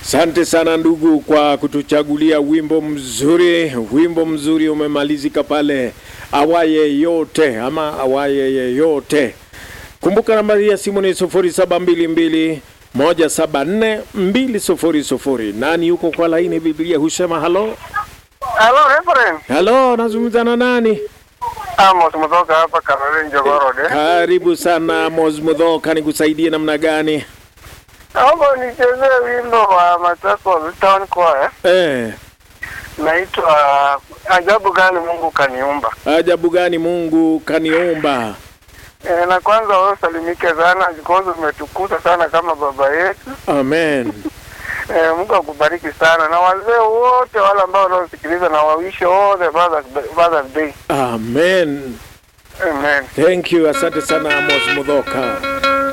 Asante sana ndugu kwa kutuchagulia wimbo mzuri. Wimbo mzuri umemalizika pale, awaye yote ama awaye yeyote. Kumbuka nambari ya simu ni 0722 174 200. Nani yuko kwa laini? Biblia husema halo Hello, Reverend. halo, nazungumza na nani? Amos kutoka hapa Karolini Jogorod. eh. Karibu sana Mosmudhoka, nikusaidie namna gani? Naomba nichezee wimbo wa Machakos Town Choir. Eh, Naitwa Ajabu gani Mungu kaniumba. ajabu gani Mungu kaniumba. E, na kwanza wewe usalimike sana because umetukuza sana kama baba yetu. Amen. E, Mungu akubariki sana na wazee wote wale ambao wanaosikiliza na wawishi all the Father's Father's Day. Amen. Amen. Thank you. Asante sana Amos Mudhoka.